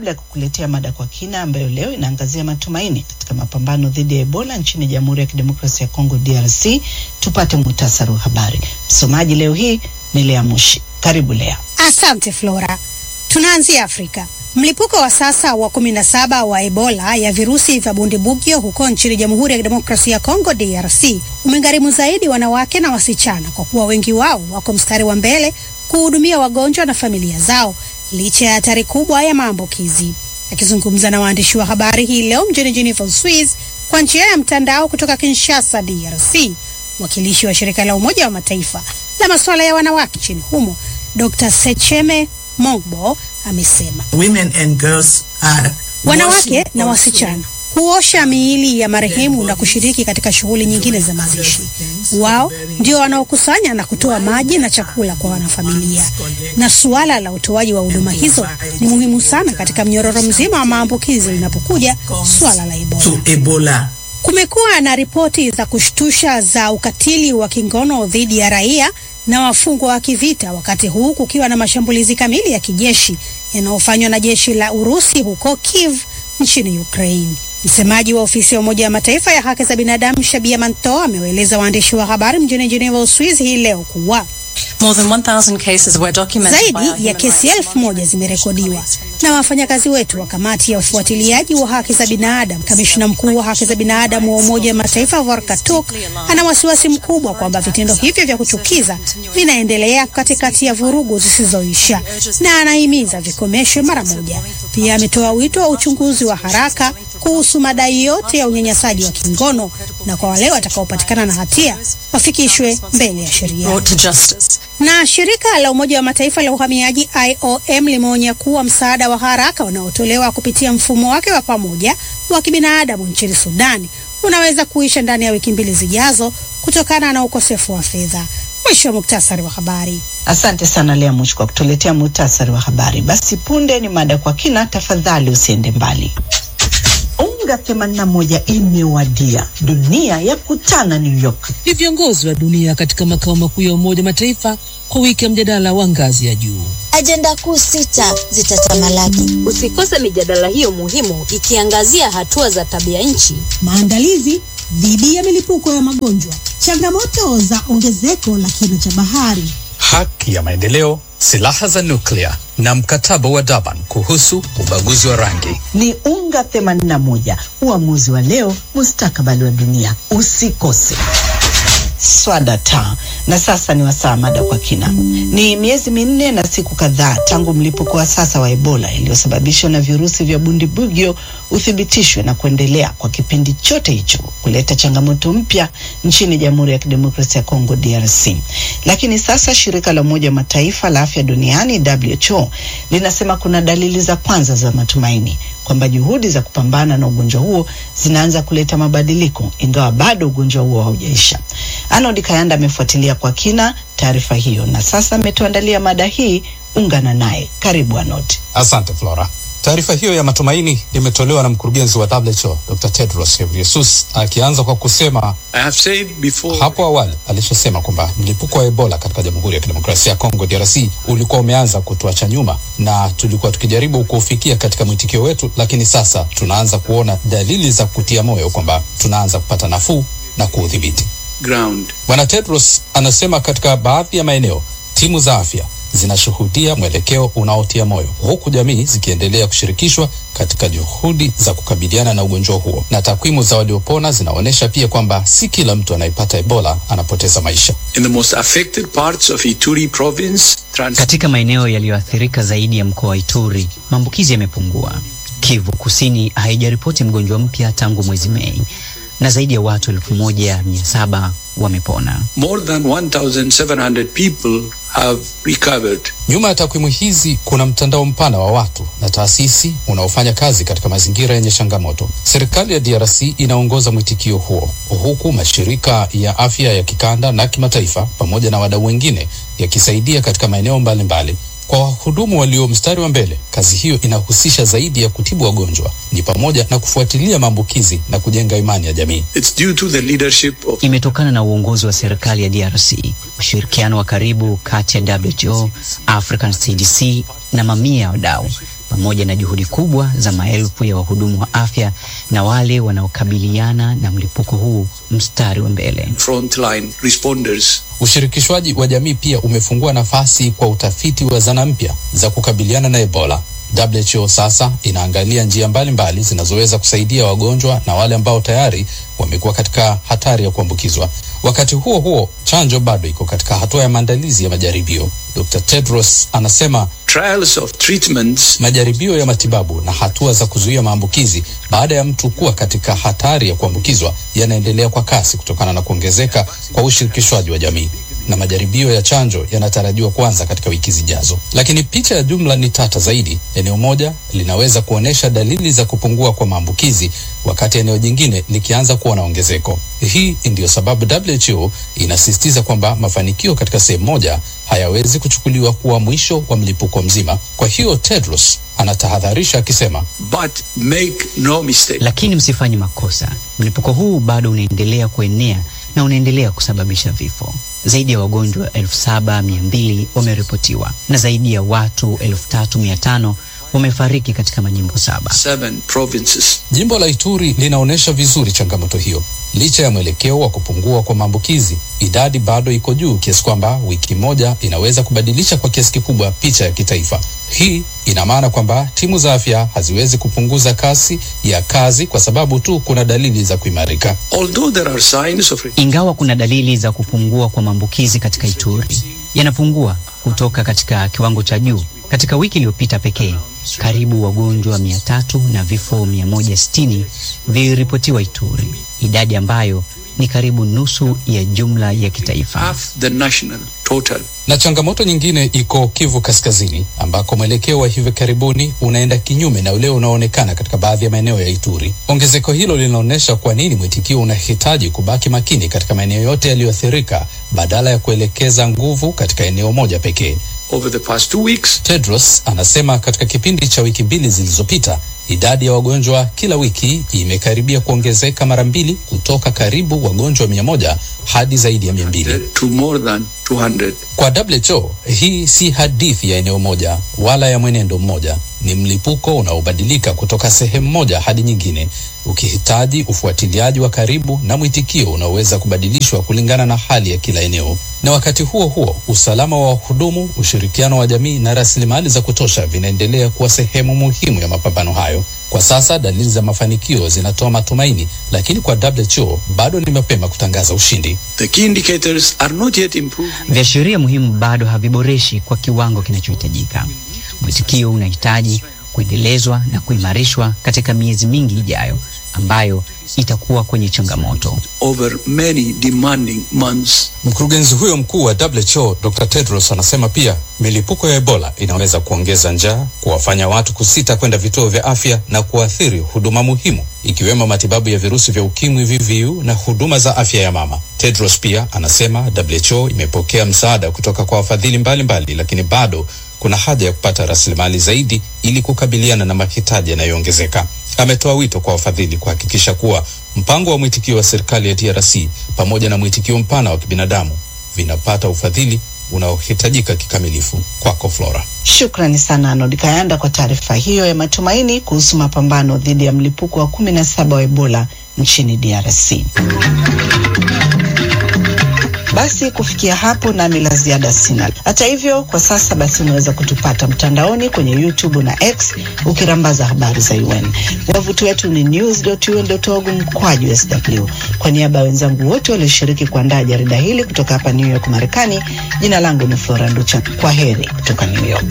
kabla ya kukuletea mada kwa kina ambayo leo inaangazia matumaini katika mapambano dhidi ya Ebola nchini Jamhuri ya Kidemokrasia ya Kongo DRC, tupate muhtasari wa habari. Msomaji leo hii ni Lea Mushi. Karibu Lea. Asante Flora. Tunaanzia Afrika. Mlipuko wa sasa wa kumi na saba wa Ebola ya virusi vya bundibugyo huko nchini Jamhuri ya Kidemokrasia ya Kongo DRC umegharimu zaidi wanawake na wasichana kwa kuwa wengi wao wako mstari wa mbele kuhudumia wagonjwa na familia zao licha ya hatari kubwa ya maambukizi. Akizungumza na waandishi wa habari hii leo mjini Geneva, Uswiz, kwa njia ya mtandao kutoka Kinshasa, DRC, mwakilishi wa shirika la Umoja wa Mataifa la masuala ya wanawake nchini humo Dr. Secheme Mongbo amesema Women and girls are wanawake washing na also wasichana huosha miili ya marehemu na kushiriki katika shughuli nyingine za mazishi. Wao ndio wanaokusanya na kutoa maji na chakula kwa wanafamilia, na suala la utoaji wa huduma hizo ni muhimu sana katika mnyororo mzima wa maambukizi linapokuja suala la Ebola. to Ebola. Kumekuwa na ripoti za kushtusha za ukatili wa kingono dhidi ya raia na wafungwa wa kivita, wakati huu kukiwa na mashambulizi kamili ya kijeshi yanayofanywa na jeshi la Urusi huko Kiev nchini Ukraine. Msemaji wa ofisi ya Umoja wa Mataifa ya haki za binadamu Shabia Manto amewaeleza waandishi wa habari mjini Geneva, Uswizi hii leo kuwa More than 1,000 cases were documented by our zaidi ya human kesi rights elfu moja monitoring zimerekodiwa commission na wafanyakazi wetu wa kamati ya ufuatiliaji wa haki za binadamu. Kamishna mkuu wa haki za binadamu wa Umoja wa Mataifa Volker Turk ana wasiwasi mkubwa kwamba vitendo hivyo vya kuchukiza vinaendelea katikati ya vurugu zisizoisha na anahimiza vikomeshwe mara moja. Pia ametoa wito wa uchunguzi wa haraka kuhusu madai yote ya unyanyasaji wa kingono na kwa wale watakaopatikana na hatia wafikishwe mbele ya sheria. brought to justice. Na shirika la Umoja wa Mataifa la uhamiaji IOM limeonya kuwa msaada wa haraka unaotolewa kupitia mfumo wake wa pamoja wa kibinadamu nchini Sudani unaweza kuisha ndani ya wiki mbili zijazo kutokana na ukosefu wa fedha. Mwisho wa muktasari wa habari. Asante sana Lea Mushi kwa kutuletea muhtasari wa habari. Basi punde ni mada kwa kina, tafadhali usiende mbali. Unga 81 imewadia, dunia ya kutana New York. ni viongozi wa dunia katika makao makuu ya Umoja wa Mataifa kwa wiki ya mjadala wa ngazi ya juu. Ajenda kuu sita zitatamalaki. Usikose mijadala hiyo muhimu ikiangazia hatua za tabia nchi, maandalizi dhidi ya milipuko ya magonjwa, changamoto za ongezeko la kina cha bahari, haki ya maendeleo, silaha za nuklia na mkataba wa Durban kuhusu ubaguzi wa rangi. Ni unga 81, uamuzi wa leo, mustakabali wa dunia. Usikose. Swada ta na sasa ni wasaa mada kwa kina. Ni miezi minne na siku kadhaa tangu mlipuko wa sasa wa Ebola iliyosababishwa na virusi vya bundibugyo uthibitishwe na kuendelea kwa kipindi chote hicho kuleta changamoto mpya nchini Jamhuri ya Kidemokrasia ya Kongo DRC. Lakini sasa shirika la Umoja wa Mataifa la afya duniani WHO linasema kuna dalili za kwanza za matumaini kwamba juhudi za kupambana na ugonjwa huo zinaanza kuleta mabadiliko, ingawa bado ugonjwa huo haujaisha. Arnold Kayanda amefuatilia kwa kina taarifa hiyo na sasa ametuandalia mada hii. Ungana naye. Karibu Arnold. Asante Flora. Taarifa hiyo ya matumaini imetolewa na mkurugenzi wa WHO Dr. Tedros Ghebreyesus akianza kwa kusema I have said before hapo awali alishasema kwamba mlipuko wa Ebola katika Jamhuri ya Kidemokrasia ya Kongo DRC ulikuwa umeanza kutuacha nyuma na tulikuwa tukijaribu kuufikia katika mwitikio wetu, lakini sasa tunaanza kuona dalili za kutia moyo kwamba tunaanza kupata nafuu na kuudhibiti. ground. Bwana Tedros anasema katika baadhi ya maeneo timu za afya zinashuhudia mwelekeo unaotia moyo, huku jamii zikiendelea kushirikishwa katika juhudi za kukabiliana na ugonjwa huo, na takwimu za waliopona zinaonyesha pia kwamba si kila mtu anayepata Ebola anapoteza maisha. In the most affected parts of Ituri province, trans Katika maeneo yaliyoathirika zaidi ya mkoa wa Ituri, maambukizi yamepungua. Kivu Kusini haijaripoti mgonjwa mpya tangu mwezi Mei na zaidi ya watu elfu moja mia saba wamepona. more than 1,700 people have recovered. Nyuma ya takwimu hizi kuna mtandao mpana wa watu na taasisi unaofanya kazi katika mazingira yenye changamoto. Serikali ya DRC inaongoza mwitikio huo, huku mashirika ya afya ya kikanda na kimataifa pamoja na wadau wengine yakisaidia katika maeneo mbalimbali. Kwa wahudumu walio mstari wa mbele, kazi hiyo inahusisha zaidi ya kutibu wagonjwa, ni pamoja na kufuatilia maambukizi na kujenga imani ya jamii. It's due to the leadership of Imetokana na uongozi wa serikali ya DRC ushirikiano wa karibu kati ya WHO, African CDC na mamia ya wadau pamoja na juhudi kubwa za maelfu ya wahudumu wa afya na wale wanaokabiliana na mlipuko huu mstari wa mbele. Frontline responders. Ushirikishwaji wa jamii pia umefungua nafasi kwa utafiti wa zana mpya za kukabiliana na Ebola. WHO sasa inaangalia njia mbalimbali zinazoweza kusaidia wagonjwa na wale ambao tayari wamekuwa katika hatari ya kuambukizwa. Wakati huo huo, chanjo bado iko katika hatua ya maandalizi ya majaribio. Dr. Tedros anasema Trials of treatments majaribio ya matibabu na hatua za kuzuia maambukizi baada ya mtu kuwa katika hatari ya kuambukizwa yanaendelea kwa kasi kutokana na kuongezeka kwa ushirikishwaji wa jamii na majaribio ya chanjo yanatarajiwa kuanza katika wiki zijazo. Lakini picha ya jumla ni tata zaidi. Eneo moja linaweza kuonyesha dalili za kupungua kwa maambukizi, wakati eneo jingine likianza kuwa na ongezeko. Hii ndiyo sababu WHO inasisitiza kwamba mafanikio katika sehemu moja hayawezi kuchukuliwa kuwa mwisho wa mlipuko mzima. Kwa hiyo Tedros anatahadharisha akisema, but make no mistake. Lakini msifanye makosa, mlipuko huu bado unaendelea kuenea na unaendelea kusababisha vifo. Zaidi ya wagonjwa elfu saba mia mbili wameripotiwa na zaidi ya watu elfu tatu mia tano wamefariki katika majimbo saba. Seven provinces. Jimbo la Ituri linaonyesha vizuri changamoto hiyo. Licha ya mwelekeo wa kupungua kwa maambukizi, idadi bado iko juu kiasi kwamba wiki moja inaweza kubadilisha kwa kiasi kikubwa picha ya kitaifa. Hii ina maana kwamba timu za afya haziwezi kupunguza kasi ya kazi kwa sababu tu kuna dalili za kuimarika. Although there are signs of Ingawa kuna dalili za kupungua kwa maambukizi katika Ituri, yanapungua kutoka katika kiwango cha juu. Katika wiki iliyopita pekee, karibu wagonjwa mia tatu na vifo mia moja sitini viliripotiwa Ituri, idadi ambayo ni karibu nusu ya jumla ya kitaifa. half the national total. Na changamoto nyingine iko Kivu Kaskazini, ambako mwelekeo wa hivi karibuni unaenda kinyume na ule unaoonekana katika baadhi ya maeneo ya Ituri. Ongezeko hilo linaonyesha kwa nini mwitikio unahitaji kubaki makini katika maeneo yote yaliyoathirika badala ya kuelekeza nguvu katika eneo moja pekee. Over the past two weeks, Tedros anasema katika kipindi cha wiki mbili zilizopita idadi ya wagonjwa kila wiki imekaribia kuongezeka mara mbili kutoka karibu wagonjwa mia moja hadi zaidi ya mia mbili. to more than 200. Kwa WHO hii si hadithi ya eneo moja wala ya mwenendo mmoja. Ni mlipuko unaobadilika kutoka sehemu moja hadi nyingine, ukihitaji ufuatiliaji wa karibu na mwitikio unaoweza kubadilishwa kulingana na hali ya kila eneo. Na wakati huo huo, usalama wa wahudumu, ushirikiano wa jamii na rasilimali za kutosha vinaendelea kuwa sehemu muhimu ya mapambano hayo. Kwa sasa dalili za mafanikio zinatoa matumaini, lakini kwa WHO bado ni mapema kutangaza ushindi. The key indicators are not yet improved. Viashiria muhimu bado haviboreshi kwa kiwango kinachohitajika. Mwitikio unahitaji kuendelezwa na kuimarishwa katika miezi mingi ijayo, ambayo itakuwa kwenye changamoto. over many demanding months. Mkurugenzi huyo mkuu wa WHO Dr. Tedros anasema pia milipuko ya Ebola inaweza kuongeza njaa, kuwafanya watu kusita kwenda vituo vya afya na kuathiri huduma muhimu ikiwemo matibabu ya virusi vya ukimwi VVU na huduma za afya ya mama. Tedros pia anasema WHO imepokea msaada kutoka kwa wafadhili mbalimbali, lakini bado kuna haja ya kupata rasilimali zaidi ili kukabiliana na mahitaji yanayoongezeka. Ametoa wito kwa wafadhili kuhakikisha kuwa mpango wa mwitikio wa serikali ya DRC pamoja na mwitikio mpana wa kibinadamu vinapata ufadhili unaohitajika kikamilifu. Kwako Flora. Shukrani sana Arnold Kayanda kwa taarifa hiyo ya matumaini kuhusu mapambano dhidi ya mlipuko wa kumi na saba wa Ebola nchini DRC. Basi kufikia hapo nami la ziada sina. Hata hivyo, kwa sasa basi unaweza kutupata mtandaoni kwenye YouTube na X ukirambaza habari za UN. Wavuti wetu ni news.un.org mkwaju sw. Kwa niaba ya wenzangu wote walioshiriki kuandaa jarida hili kutoka hapa New York Marekani, jina langu ni Flora Nducha. Kwa heri kutoka New York.